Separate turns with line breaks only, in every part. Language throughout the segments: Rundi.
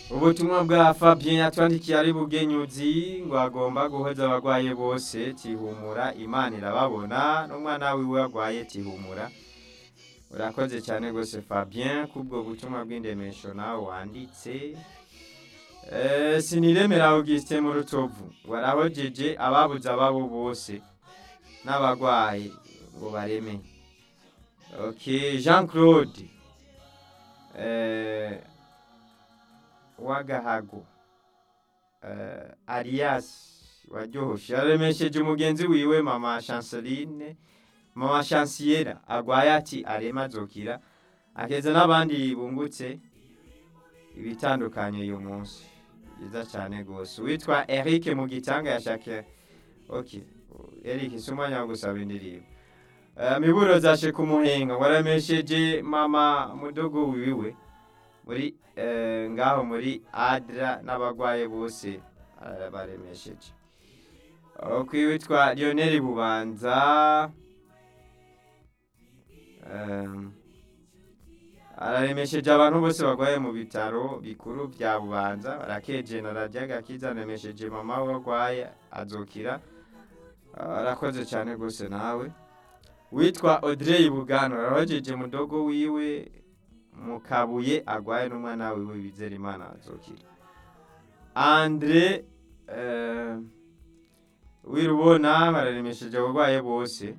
ubutumwa bwa fabien yatwandikiye ari bugenyuzi ngo agomba guhoza abagwaye bose tihumura imana irababona n'umwana wiwe agwaye tihumura urakoze cyane rwose fabien kubwo butumwa bw'indemesho nawe wanditse Eh, siniremera augustin mu rutovu warahojeje ababuze ababo bose n'abagwaye ngo bareme ok jean claude eh, wagahago eh, arias waryohoshe yaremesheje umugenzi wiwe mama chanceline mama chanciera agwaye ati arema azokira akeza n'abandi bungutse ibitandukanye uyu munsi byiza cyane rwose witwa eric mu gitanga yashake ok eric si umwanya wo gusaba indirimbo Eh, miburo zashe ku muhenga waramesheje mama mudogo wiwe muri eh, ngaho muri adra n'abagwaye bose baremesheje ok witwa lionel bubanza Em, araremesheje abantu bose barwaye mu bitaro bikuru bya bubanza arakeje na radiyo agakiza aremesheje mama we arwaye azokira arakoze cyane rwose nawe witwa audrey bugano arahojeje mudogo wiwe mu kabuye arwaye n'umwana wiwe bizera imana azokira andre eh, wirubona bararemesheje abarwaye bose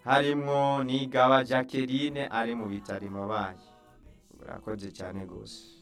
harimwo n'igaba jacqueline ari mu bitaro imabaye urakoze cyane rwose